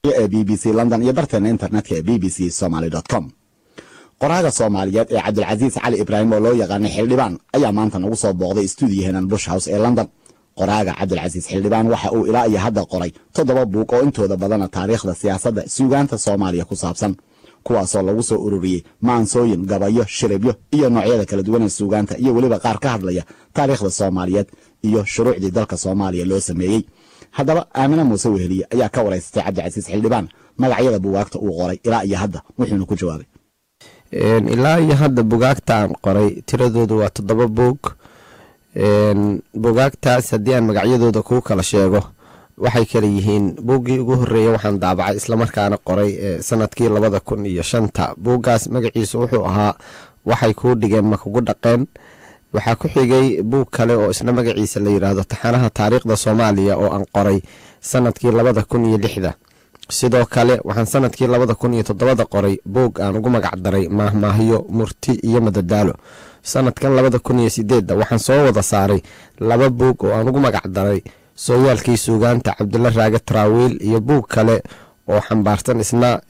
facebooka ee b b c london iyo barteena internetka ee b b c somaly com qoraaga soomaaliyeed ee cabdilcasiis cali ibraahim oo loo yaqaanay xildhibaan ayaa maanta nagu soo booqday stuudiyahenan bush house ee london qoraaga cabdilcasiis xildhibaan waxa uu ilaa iyo hadda qoray toddoba buug oo intooda badana taariikhda siyaasadda suugaanta soomaaliya ku saabsan kuwaasoo lagu soo ururiyey maansooyin gabayo shiribyo iyo noocyada kala duwan ee suugaanta iyo weliba qaar ka hadlaya taariikhda soomaaliyeed iyo shuruucdii dalka soomaaliya loo sameeyey haddaba aamine muuse weheliye ayaa ka waraysatay cabdicasiis xildhibaan magacyada bugaagta uu qoray ilaa iyo hadda wuxuuna ku jawaabay ilaa iyo hadda bugaagta aan qoray tiradoodu waa toddoba buug bugaagtaas haddii aan magacyadooda kuu kala sheego waxay kala yihiin buuggii ugu horeeya waxaan daabacay islamarkaana qoray sanadkii labada kun iyo shanta buuggaas magaciisu wuxuu ahaa waxay kuu dhigeen ma kugu dhaqeen waxaa ku xigay buug kale oo isna magaciisa la yidhaahdo taxanaha taariikhda soomaaliya oo aan qoray sanadkii labada kun iyo lixda sidoo kale waxaan sanadkii labada kun iyo toddobada qoray buug aan ugu magac daray maahmaahyo murti iyo madadaalo sanadkan labada kun iyo sideedda waxaan soo wada saaray laba buug oo aan ugu magac daray sooyaalkii suugaanta cabdulla raage taraawiil iyo buug kale oo xambaarsan isna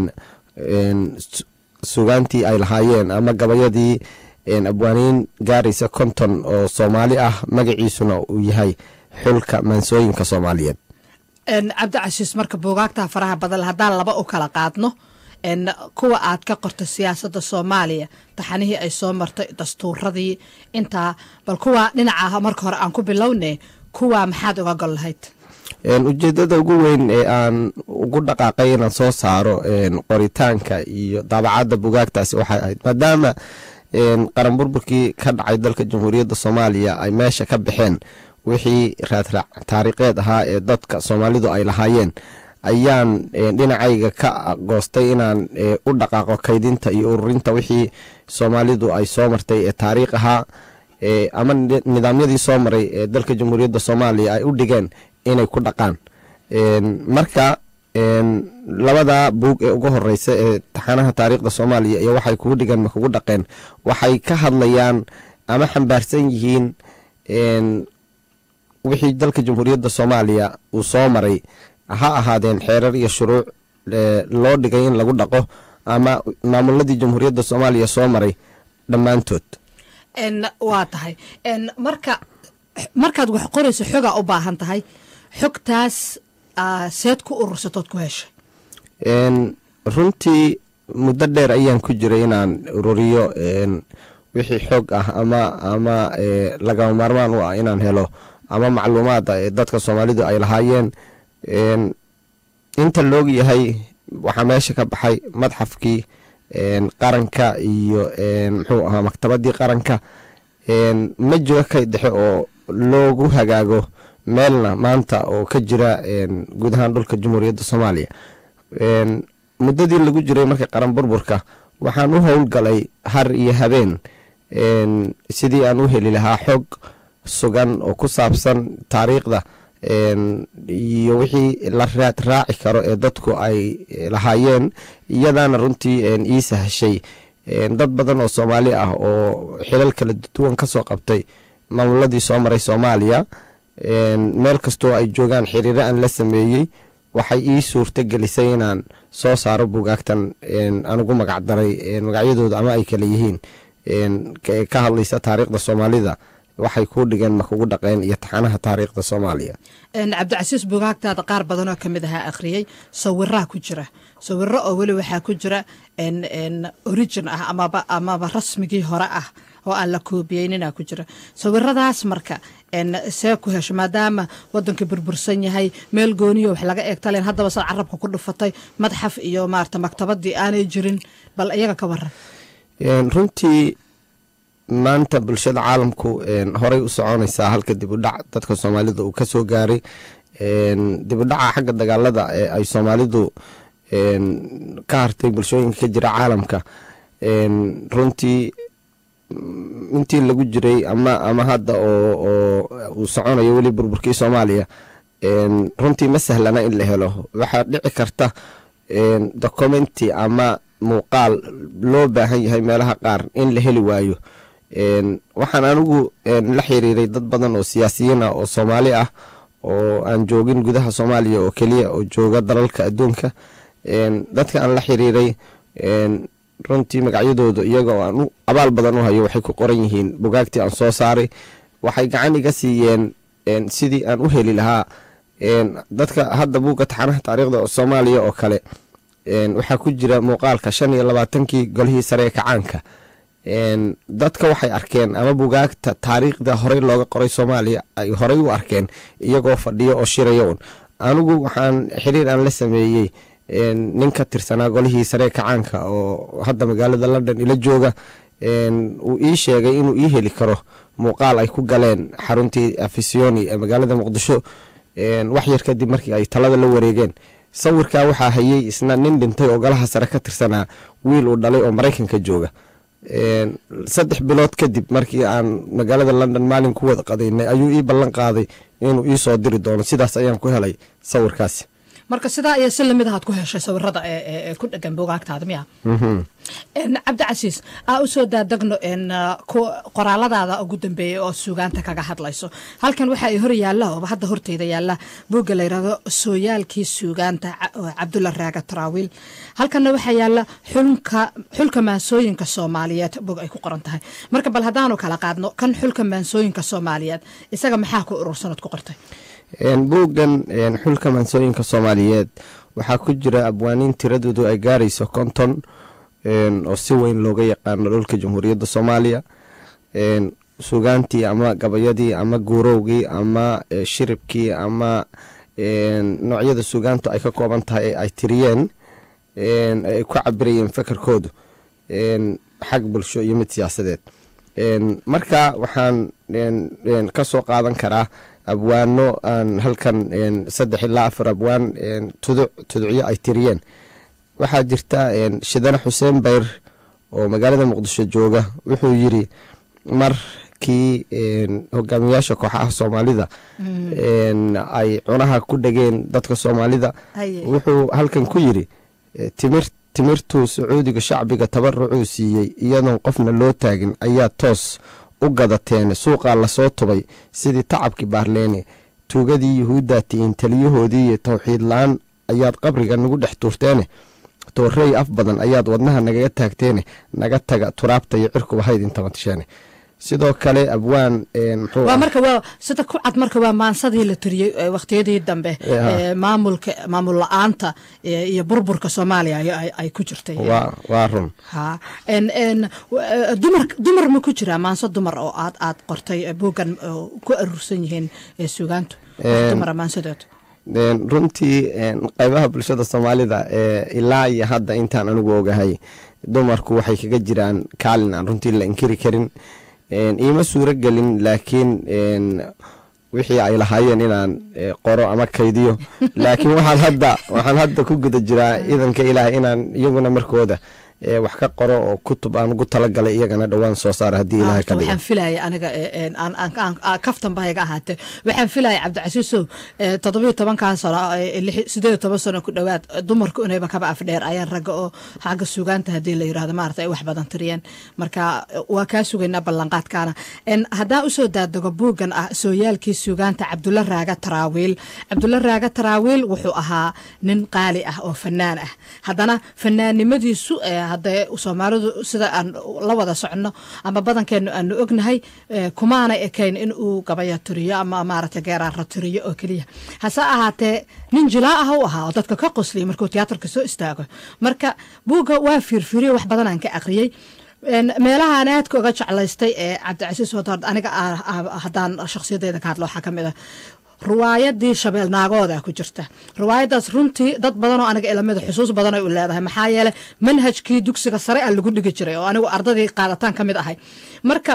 suugaantii ay lahaayeen ama gabayadii abwaaniin gaaraysa konton oo soomaali ah magaciisuna uu yahay xulka maansooyinka soomaaliyeed cabdicasiis marka buugaagta faraha badan haddaan laba u kala qaadno kuwa aad ka qortay siyaasadda soomaaliya taxanihii ay soo martay dastuuradii intaa bal kuwa dhinaca marka hore aan ku bilowne kuwa maxaad uga gol lahayd ujeedada ugu weyn ee aan ugu dhaqaaqay inaan soo saaro qoritaanka iyo daabacadda bugaagtaasi waxay ahayd maadaama qaran burburkii ka dhacay dalka jamhuuriyadda soomaaliya ay meesha ka baxeen wixii raadraac taariikheed ahaa ee dadka soomaalidu ay lahaayeen ayaan dhinacayga ka goostay inaan u dhaqaaqo kaydinta iyo ururinta wixii soomaalidu ay soo martay ee taariikh ahaa ama nidaamyadii soo maray ee dalka jamhuuriyadda soomaaliya ay u dhigeen inay ku dhaqaan marka labada buug ee ugu horeysa ee taxanaha taariikhda soomaaliya iyo waxay kugu dhigeen ma kugu dhaqeen waxay ka hadlayaan ama xambaarsan yihiin wixii dalka jamhuuriyadda soomaaliya uu soo maray ha ahaadeen xeerar iyo shuruuc loo dhigay in lagu dhaqo ama maamuladii jamhuuriyadda soomaaliya soo maray dhammaantood waa tahay marka markaad wax qorayso xogaa u baahan tahay xogtaas seed ku urursatood ku heshay runtii muddo dheer ayaan ku jiray inaan ururiyo wixii xoog ah ama ama lagama maarmaan u ah inaan helo ama macluumaada ee dadka soomaalidu ay lahaayeen inta loog yahay waxaa meesha ka baxay madxafkii qaranka iyo muxuu ahaa maktabadii qaranka ma jiro kay dhexe oo loogu hagaago meelna maanta oo ka jira guud ahaan dhulka jamhuuriyadda soomaaliya muddadii lagu jiray marka qaran burburka waxaan u howlgalay har iyo habeen sidii aan u heli lahaa xog sugan oo ku saabsan taariikhda iyo wixii la raad raaci karo ee dadku ay lahaayeen iyadaana runtii ii sahashay dad badan oo soomaali ah oo xilal kala duwan ka soo qabtay maamuladii soo maray soomaaliya meel kastoo ay joogaan xiriiro aan la sameeyey waxay ii suurto gelisay inaan soo saaro bugaagtan aan ugu magac daray magacyadooda ama ay kala yihiin ka hadlaysa taariikhda soomaalida waxay kuu dhigeen ma kugu dhaqeen iyo taxanaha taariikhda soomaaliya cabdicasiis bugaagtaada qaar badanoo kamid ahaa akhriyey sawiraa ku jira sawiro oo weli waxaa ku jira origin ah amaba amaba rasmigii hore ah oo aan la koobiyeyninaa ku jira sawiradaas marka see ku hesho maadaama wadanka burbursan yahay meel gooniyo wax laga eegtaleen haddaba sad carabka ku dhufatay madxaf iyo maarata maktabadii aanay jirin bal iyaga ka waran runtii maanta bulshada caalamku horey u soconaysaa halka dib u dhac dadka soomaalida uu ka soo gaaray dib u dhaca xagga dagaalada ee ay soomaalidu ka hartay bulshooyinka ka jira caalamka runtii intii lagu jiray ama ama hadda oo uu soconayo weli burburkii soomaaliya runtii ma sahlana in la helo waxaa dhici karta documenti ama muuqaal loo baahan yahay meelaha qaar in la heli waayo waxaan anigu la xiriiray dad badan oo siyaasiyiin ah oo soomaali ah oo aan joogin gudaha soomaaliya oo keliya oo jooga dalalka adduunka dadka aan la xiriiray runtii magacyadooda iyaga oo aan u abaal badan u hayo waxay ku qoran yihiin bugaagtii aan soo saaray waxay gacan iga siiyeen sidii aan u heli lahaa dadka hadda buugga taxanaha taariikhda soomaaliya oo kale waxaa ku jira muuqaalka shan iyo labaatankii golihii sare ee kacaanka dadka waxay arkeen ama bugaagta taariikhda horey looga qoray soomaaliya ay horey u arkeen iyagoo fadhiyo oo shiraya un anigu waxaan xiriir aan la sameeyey nin ka tirsanaa golihii saree kacaanka oo hadda magaalada london ila jooga uu ii sheegay inuu ii heli karo muuqaal ay ku galeen xaruntii afisioni ee magaalada muqdisho wax yar kadib markii ay talada la wareegeen sawirkaa waxaa hayey isna nin dhintay oo golaha sare ka tirsanaa wiil uu dhalay oo maraykanka jooga saddex bilood kadib markii aan magaalada london maalin ku wada qadaynay ayuu ii ballan qaaday inuu ii soo diri doono sidaas ayaan ku helay sawirkaasi marka sidaa iyo si lamid ahaad ku heshay sawirada ee ku dhegan bugaagtaada miya cabdicasiis aa usoo daadegno qoraaladaada ugu dambeeyay oo suugaanta kaga hadlayso halkan waxa ay hor yaalla ooba hadda horteyda yaalla buugga la yidhahdo sooyaalkii suugaanta cabdulla raaga taraawiil halkanna waxaa yaalla xulka xulka maansooyinka soomaaliyeed bug ay ku qoran tahay marka bal haddaanu kala qaadno kan xulka maansooyinka soomaaliyeed isaga maxaa ku urursanad ku qortay buuggan xulka maansooyinka soomaaliyeed waxaa ku jira abwaaniin tiradoodu ay gaarayso konton oo si weyn looga yaqaano dhulka jamhuuriyadda soomaaliya sugaantii ama gabayadii ama guurowgii ama shiribkii ama noocyada sugaantu ay ka kooban tahay ee ay tiriyeen ay ku cabirayeen fakarkoodu xag bulsho iyo mid siyaasadeed marka waxaan ka soo qaadan karaa abwaano aan halkan saddex ilaa afar abwaan tuduc tuducyo ay tiriyeen waxaa jirta shidane xuseen bayr oo magaalada muqdisho jooga wuxuu yiri markii hogaamiyaasha kooxaha soomaalida ay cunaha ku dhegeen dadka soomaalida wuxuu halkan ku yiri timir timirtuu sacuudiga shacbiga tabarucuu siiyey iyadoon qofna loo taagin ayaa toos u gadateen suuqaa lasoo tubay sidii tacabkii baarleene tuugadii yuhuuddaa ti'iin taliyahoodii iyo towxiid la-aan ayaad qabriga nagu dhex tuurteene toorey af badan ayaad wadnaha nagaga taagteene naga taga turaabta iyo cirkuba hayd intabatisheene sidoo kale abwaan waa marka waa sida ku cad marka waa maansadii la tiriyey waqtiyadii dambe maamulka maamul la-aanta iyo burburka soomaaliya ay ku jirtay waa run ha dumar dumar ma ku jiraa maanso dumar oo aad aad qortay buuggan ku aruursan yihiin suugaantu dumara maansadeedu runtii qaybaha bulshada soomaalida ilaa iyo hadda intaan anigu ogahay dumarku waxay kaga jiraan kaalin aan runtii la inkiri karin iima suuro gelin laakiin wixii ay lahaayeen inaan qoro ama kaydiyo laakiin waxaan hadda waxaan hadda ku guda jiraa idanka ilaahay inaan iyaguna markooda wax ka qoro oo kutub aan ugu talagalay iyagana dhowaan soo saara haddii ilahay ka dhigo waxaan filaya aniga kaftan ba iga ahaatee waxaan filaya cabdicasiisow toddobiyo tobankaa sano sideed iyo toban sano ku dhowaad dumarku inayba kaba afdheer ayaan ragga oo xagga sugaanta haddii la yirahdo maarata ay wax badan tiriyeen marka waa kaa sugaynaa ballanqaadkaana haddaan usoo daadego buuggan ah sooyaalkii sugaanta cabdulla raaga taraawiil cabdulla raaga taraawiil wuxuu ahaa nin qaali ah oo fanaan ah haddana fanaannimadiisu haddee soomaalidu sida aan la wada soconno ama badankeenu aanu ognahay kumaana ekayn in uu gabaya tiriyo ama maarata geeraara tiriyo oo keliya hase ahaatee nin jilaa ah u ahaa oo dadka ka qosliya markuu tiyaatarka soo istaago marka buugga waa fiirfiiriyo wax badan aan ka aqriyey meelahaan aadka uga jeclaystay ee cabdicasiis wadaad aniga haddaan shakhsiyadeeda ka hadlo waxaa ka mid ah riwaayadii shabeel naagooda ku jirta riwaayadaas runtii dad badanoo aniga ilamida xusuus badan ay u leedahay maxaa yeele manhajkii dugsiga sare a lagu dhigi jiray oo anigu ardadii qaadataan ka mid ahay marka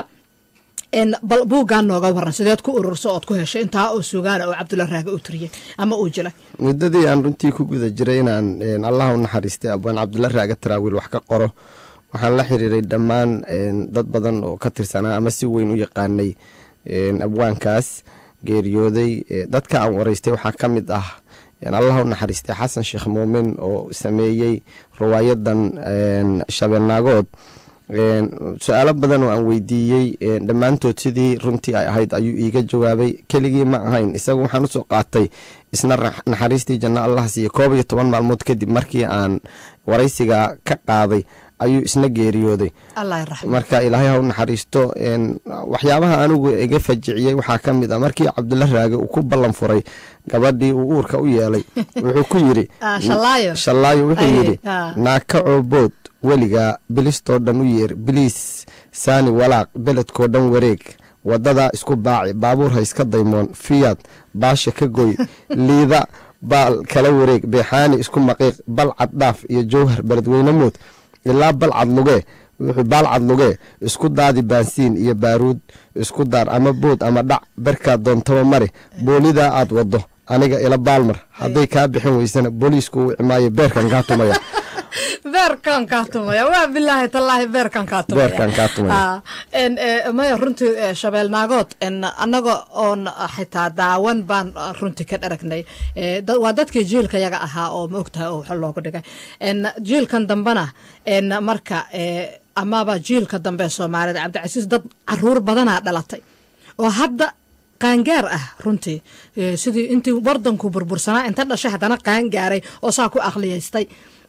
bal buuggaan nooga waran sideed ku ururso ood ku heshay intaa oo sugaana oo cabdulla raage u tiriyey ama uu jilay muddadii aan runtii ku guda jiray inaan allah u naxariistay abwaan cabdulla raage taraawiil wax ka qoro waxaan la xiriiray dhammaan dad badan oo ka tirsanaa ama si weyn u yaqaanay abwaankaas geeriyooday dadka aan waraystay waxaa ka mid ah allah u naxariistay xasan sheekh muumin oo sameeyey riwaayadan shabeelnaagood su-aalo badan oo aan weydiiyey dhammaantood sidii runtii ay ahayd ayuu iiga jawaabay keligii ma ahayn isagu waxaan usoo qaatay isna naxariistii janno allah siiye koob iyo toban maalmood kadib markii aan waraysiga ka qaaday ayuu isna geeriyooday marka ilaahay ha u naxariisto waxyaabaha anigu iga fajiciyey waxaa ka mid a markii cabdulla raage uu ku ballan furay gabadhii uu uurka u yeelay wuxuu ku yidhi shallaayo wuxuu yidhi naaka coobood weligaa bilistoo dhan u yeer biliis saani walaaq beledkoo dhan wareeg wadadaa isku baaci baabuur ha iska daymoon fiyaad baasha ka goy liida baal kala wareeg beexaani isku maqiiq balcad dhaaf iyo jowhar beledweyne mood ilaa balcad lugee wuxuu baalcad lugee isku daadi baansiin iyo baaruud isku daar ama bood ama dhac berkaa doontaba mari boolidaa aad waddo aniga ila baalmar hadday kaa bixin weysana booliisku uu cimaayo beerkan kaa tumaya beerkan kaa tumaya waa bilaahi tallaahi beerkan kaa tumaya beerkan kaa tumaya maya runtii shabeel naagood annaga oon xitaa daawan baan runtii ka dharagnay waa dadkii jiilka yaga ahaa oo ma ogtahay oo wax loogu dhigay jiilkan dambena marka amaba jiilka dambe soomaalida cabdicasiis dad caruur badanaa dhalatay oo hadda qaangaar ah runtii sidii intii wardanku burbursanaa inta dhashay haddana qaangaaray oo saa ku aqliyaystay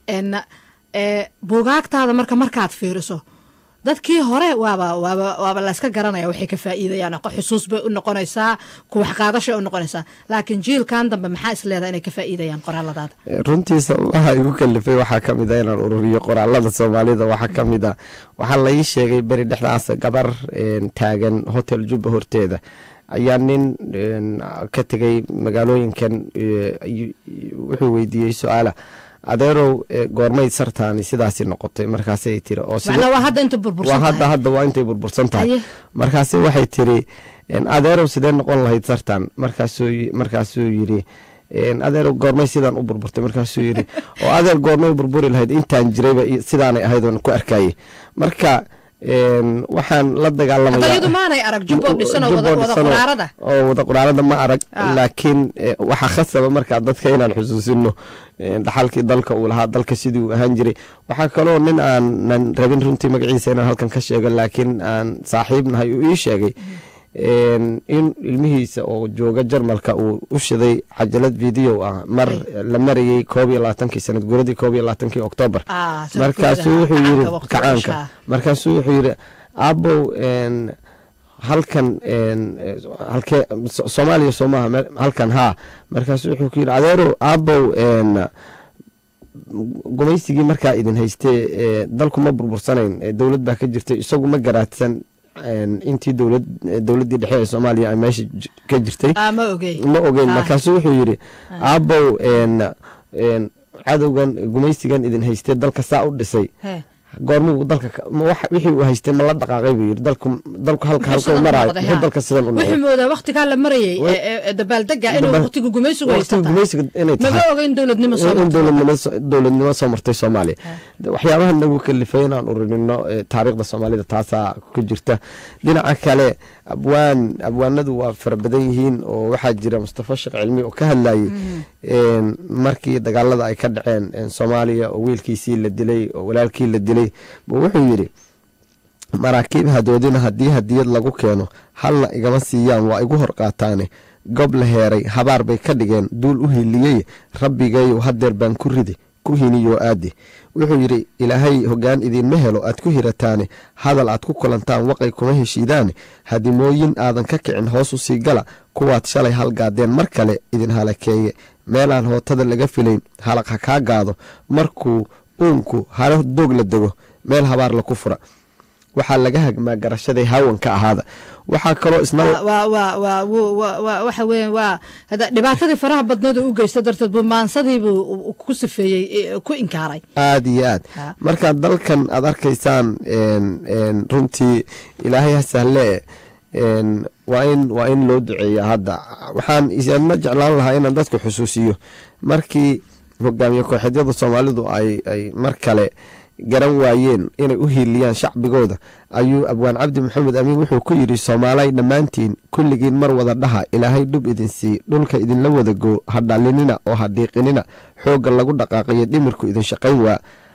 buugaagtaada marka markaad fiiriso dadkii hore waaba waaba waaba layska garanaya waxay ka faa'iidayaan xusuus bay u noqonaysaa kuwaxqaadashay u noqonaysaa laakiin jiilkan dambe maxaa is leedaha inay ka faa'iidayaan qoraaladaada runtii sababaha igu kalifay waxaa ka mid a inaan ururiyo qoraalada soomaalida waxaa ka mid a waxaa la ii sheegay beri dhexdaas gabar taagan hotel jubba horteeda ayaa nin ka tegay magaalooyinkan wuxuu weydiiyey su-aala adeerow goormay sartaani sidaasi noqotay markaasay tiri waa hadda hadda waa intay burbursan tahay markaase waxay tiri adeerow sidee noqon lahayd sartan markaasuu yiri adeerow goormay sidaan u burburtay markaasuu yiri oo adeer goormay burburi lahayd intaan jirayba sidaanay ahayd oon ku arkayay marka waxaan la dagaalamayaoo wada quraarada ma arag laakiin waxaa khasaba markaa dadka inaan xusuusino dhaxalkii dalka uu lahaa dalka sidii uu ahaan jiray waxaa kaloo nin aanan rabin runtii magaciisa inaan halkan ka sheego laakiin aan saaxiib nahay uu ii sheegay in ilmihiisa oo jooga jarmalka uu u shiday cajalad video ah mar la marayey koob iyo labaatankii sanad guradii koob iyo labaatankii oktoobar markaasuu wuxuu yiri kacaanka markaasuu wuxuu yiri aabow halkan halkee soomaaliya soo maaha halkan haa markaasuu wuxuu ku yiri adeerow aabow gumaysigii markaa idin haystee dalku ma burbursanayn dowlad baa ka jirtay isagu ma garaadsan intii dowlad dowladdii dhexe ee soomaaliya ay meesha ka jirtay ma ogeyn markaasuu wuxuu yidhi aabow cadowgan gumaysigan idin haystee dalka saa u dhisay goormuu dalka wixii uu haystay ma la dhaqaaqay buu yidhi dalku dalku halka halka maraayo muxuu dalka sidan u wuxuu moodaa waqtigaa la marayay dabaaldega inuu waqtiga gumaysigu haysata gumaysiga inay tahay maga ogeyn dowladnimo soo in dowladnimo soo martay soomaaliya waxyaabaha nagu kalifay inaan ururinno taariikhda soomaalida taasaa ku jirta dhinaca kale abwaan abwaanadu waa fara badan yihiin oo waxaa jira mustafa sheekh cilmi oo ka hadlayay markii dagaalada ay ka dhaceen soomaaliya oo wiilkiisii la dilay oo walaalkii la dilay buu wuxuu yidhi maraakiib hadoodina haddii hadiyad lagu keeno halna igama siiyaan waa igu hor qaataane gob la heeray habaar bay ka dhigeen duul u hiliyey rabbigayow hadeer baan ku ridi ku hiniyoo aadi wuxuu yidhi ilaahay hoggaan idiinma helo aad ku hirataane hadal aad ku kulantaan waqay kuma heshiidaane hadimooyin aadan ka kicin hoos u sii gala kuwaad shalay halgaadeen mar kale idin halakeeye meelaan hootada laga filayn halaq ha kaa gaado markuu uunku halo doog la dego meel habaar laku fura waxaa laga hagmaa garashaday hawanka ahaada waxaa kaloo isna waxa weya waa dhibaatadii faraha badneed u geysta darteed buu maansadiibuu ku sifeeyey ku inkaaray aada iyo aad marka dalkan aad arkaysaan runtii ilaahay ha sahle waa in waa in loo duceeya hadda waxaan isna jeclaan lahaa inaan dadku xusuusiyo markii hogaamiye kooxeedyada soomaalidu ay ay mar kale garan waayeen inay u hiiliyaan shacbigooda ayuu abwaan cabdi maxamed amiin wuxuu ku yidhi soomaalay dhammaantiin kulligiin mar wada dhaha ilaahay dhub idin sii dhulka idinla wada goo ha dhalinina oo ha dhiiqinina xoogga lagu dhaqaaqiyo dhimirku idin shaqayn waa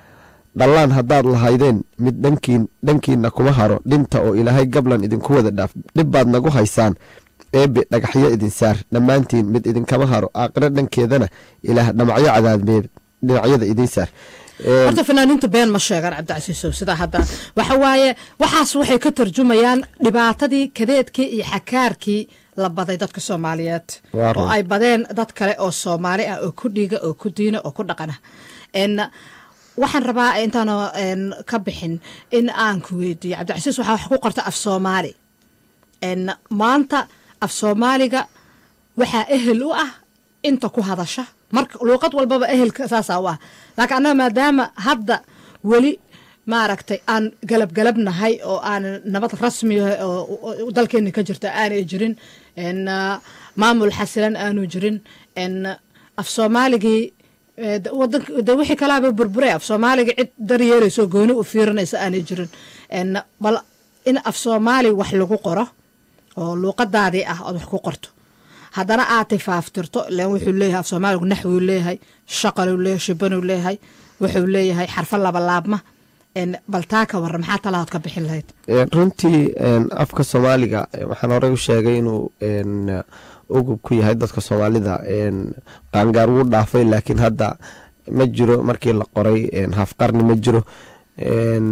dhallaan haddaad lahaydeen mid dhankiin dhankiinna kuma haro dhinta oo ilaahay gablan idinku wada dhaaf dhib baad nagu haysaan eebe dhagaxyo idin saar dhammaantiin mid idinkama haro aaqiro dhankeedana ilaah dhamacyo cadaabeed dhinacyada idiin saar Een, horta fanaaniinta been ma sheegaan cabdicasiisow sidaa hadda waxa waaye waxaas waxay ka tarjumayaan dhibaatadii kadeedkii iyo xakaarkii la baday dadka soomaaliyeed Waa run. oo ay badeen dad kale oo soomaali ah oo ku dhiiga oo ku diina oo ku dhaqana En, waxaan rabaa intaanu en, ka bixin in aan ku weydiiyo cabdicasiis waxaa wax ku qorta af soomaali En, maanta af soomaaliga waxaa ehel u ah inta ku hadasha marka luuqad walbaba ehelka saasaa u ah laakiin annaga maadaama hadda weli maaragtay aan galab galabnahay oo aan nabad rasmi ah oo oo dalkeena ka jirta aanay jirin en ah, maamul xasilan aanu jirin en af soomaaligii eh, de- wadanka de wixii kalaaba burburay af soomaaliga cid daryeelayso gooni u fiirinaysa aanay jirin en bal in af soomaali wax lagu qoro oo luuqadaadii ah ood wax ku qorto haddana aad tifaaftirto ilan wuxuu leeyahay af soomaaligu naxwuu leeyahay shaqaluu leeyahay shibanuu leeyahay wuxuu leeyahay xarfo labalaabma En, bal taa ka warra maxaa talahood ka bixin lahayd een, runtii een, afka soomaaliga eh, waxaan horey u sheegay inuu een, ugub ku yahay dadka soomaalida een, qaangaar wuu dhaafay laakiin hadda ma jiro markii la qoray een, hafqarni ma jiro een,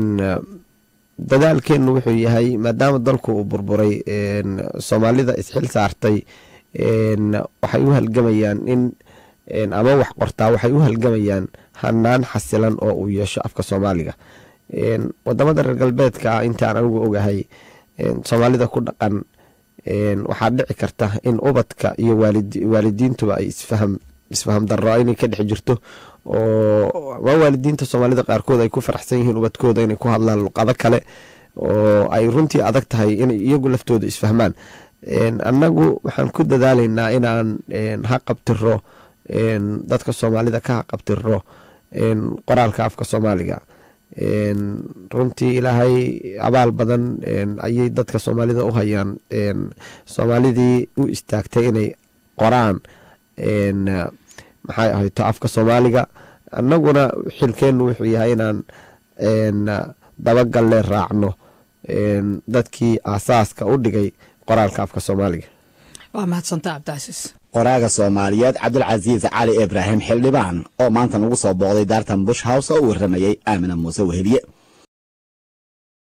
dadaalkeennu wuxuu yahay maadaama dalku uu burburay een, soomaalida isxil saartay een, waxay u halgamayaan in een, ama wax qortaa waxay u halgamayaan hanaan xasilan oo uu yeesho afka soomaaliga een, wadamada reer galbeedka ah intaan anigu ogahay een, soomaalida ku dhaqan een, waxaa dhici karta in ubadka iyo waalidi- waalidiintuba ay isfaham isfaham darro inay ka dhex jirto oo ama waalidiinta soomaalida qaarkood ay ku faraxsan yihiin ubadkooda inay ku hadlaan luqado kale oo ay runtii adag tahay inay iyagu laftooda isfahmaan Een, annagu waxaan ku dadaalaynaa inaan een, ha qabtiro een, dadka soomaalida ka haqabtiro een, qoraalka afka soomaaliga een, runtii ilaahay abaal badan een, ayay dadka soomaalida u hayaan een, soomaalidii u istaagtay inay qoraan een, maxay ahayto afka soomaaliga annaguna xilkeennu wuxuu yahay inaan een, dabagalle raacno een, dadkii aasaaska u dhigay qoraalka afka soomaaliga waa mahadsanta cabdicasiis qoraaga soomaaliyeed cabdulcasiis cali ibraahim xildhibaan oo maanta nagu soo booqday daartan bush house oo u warramayey aamina muuse weheliye